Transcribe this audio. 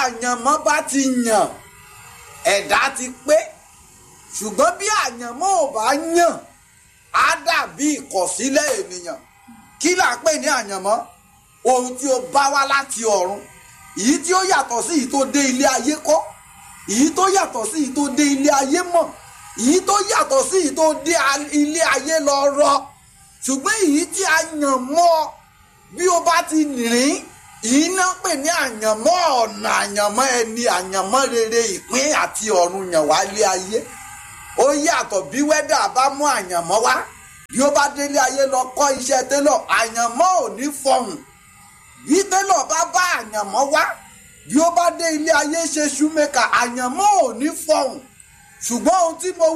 àyànmọ́ bá ti yàn ẹ̀dá ti pé ṣùgbọ́n bí àyànmọ́ ò bá yàn á dàbí ìkọ̀sílẹ̀ ènìyàn kí là ń pè ní àyànmọ́ ohun tí ó bá wá láti ọ̀run èyí tí ó yàtọ̀ sí èyí tó dé ilé ayé kọ́ èyí tó yàtọ̀ sí èyí tó dé ilé ayé mọ̀ èyí tó yàtọ̀ sí èyí tó dé ilé ayé lọ rọ ṣùgbọ́n èyí tí a yàn mọ́ bí o bá ti rìn èyí náà pè ní àyànmọ́ ọ̀nà àyànmọ́ ẹni àyànmọ́ rere ìpín àti ọ̀run yàn wá ilé ayé ó yàtọ̀ bí wẹ́dà bá mú àyànmọ́ wá bí ó bá délé ayé lọ kọ́ iṣẹ́ télọ̀ àyànmọ́ ò ní fọhùn bí télọ̀ bá bá àyànmọ́ wá bí ó bá dé ilé ayé ṣe ṣúmẹ́kà àyànmọ́ ò ní fọhùn ṣùgbọ́n ohun tí mo